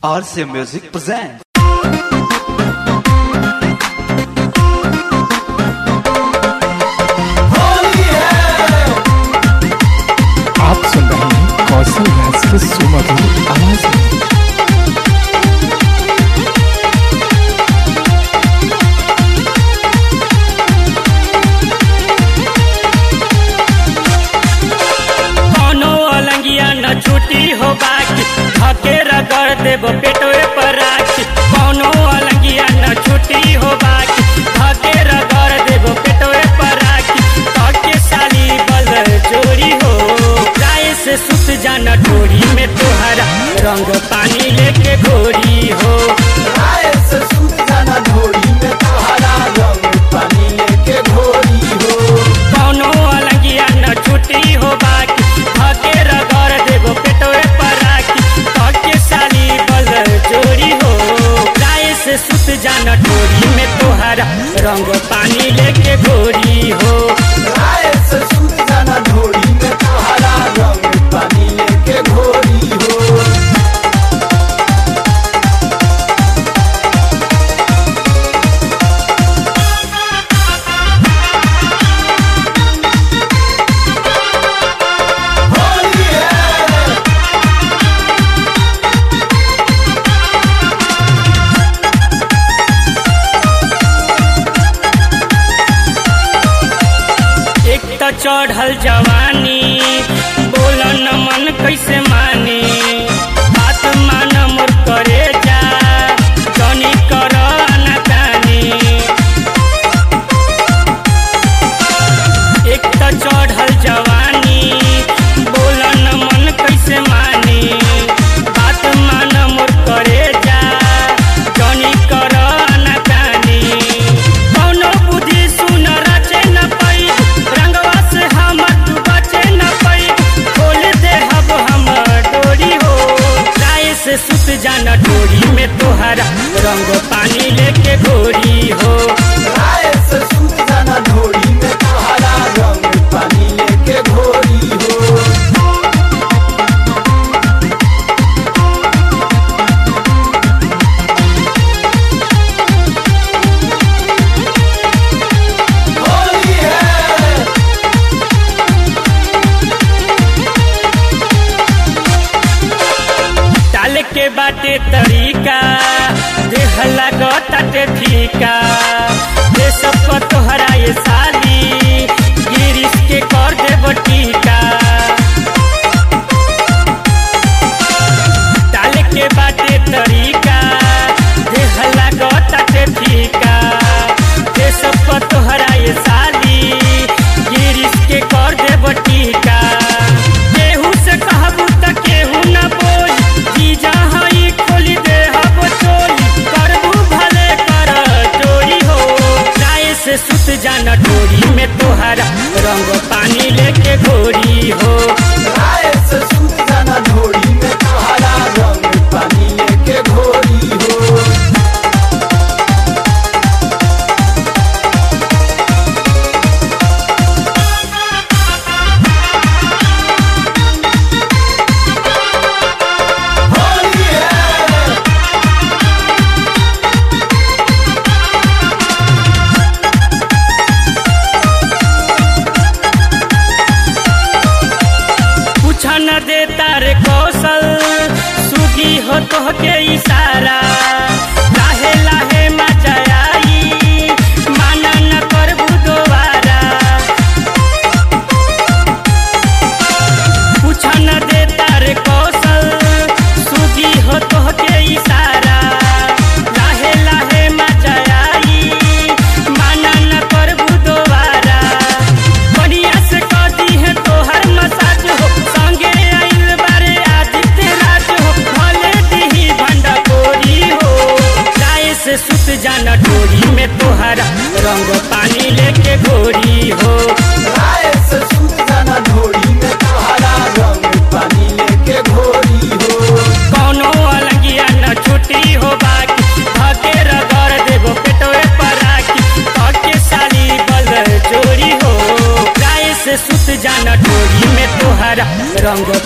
RC Music presents. आप सुन रहे हैं कौशल राज के सुमधुर आवाज में कौनो अलंगिया न छुटी हो बाकी धके रगड़ देबो पेटवे पर राखी कौनो अलंगिया न छुटी हो बाकी धके रगड़ देबो पेटवे पर राखी धके साली बल जोड़ी हो गाय से सुत जाना डोरी में तोहरा रंग पानी लेके घोरी हो कौनो अलंगिया न छुटी हो बाकी धके रगड़ देबो पेटवे पर राखी धके साली बल जोड़ी हो गाय से सुत जाना डोरी में तोहरा रंग पानी लेके घोरी हो एक त चढ़ल जवानी बोल न मन कैसे मानी बात मान मोर करे जा जनी कर अनाकानी एक त चढ़ल जवानी बोल न मन कैसे मानी बात मान मोर करे जा जनी कर अनाकानी कौनो बुद्धि सुन रचे न पई रंगवा से हमर तू बचे न पई खोल दे हब हम डोरी हो गाय से सुत जाना डोरी में तोहरा रंग पानी लेके घोरी हो डाले के बाटे तरीका देह लागताटे फीका ये सब को तोहरा ये साली गिरिश के कर देब टीका डाले के बाटे तरीका देह लागताटे फीका ये सब को तोहरा ये साली गिरिश के कर देब टीका केहू से कहबू त केहू न बोली जीजा हई खोली दे हब चोली करबू भले कर चोरी हो गाय से सुत जाना डोरी में तोहरा रंग पानी लेके घोरी हो पूछ न देता रे कौशल सुगी हो तो के इशारा लाहे लाहे मचा आई माना न करबू दोबारा पूछ न देता रे कौशल सुगी हो तो के इशारा लाहे लाहे मचा आई माना न करबू दोबारा बढ़िया से कदी है तोहर मसाज हो संगे आइल बारे आदित्य राज हो भले दिही भंडा कोरी हो गाय से सुत जाना डोरी में तोहरा रंग पानी लेके घोरी हो कौनो अलंगिया न छुट्टी हो बाकी धके रगड़ देबो पेटवे पर राखी धके साली बल जोड़ी हो गाय से सुत जाना डोरी में तोहरा रंग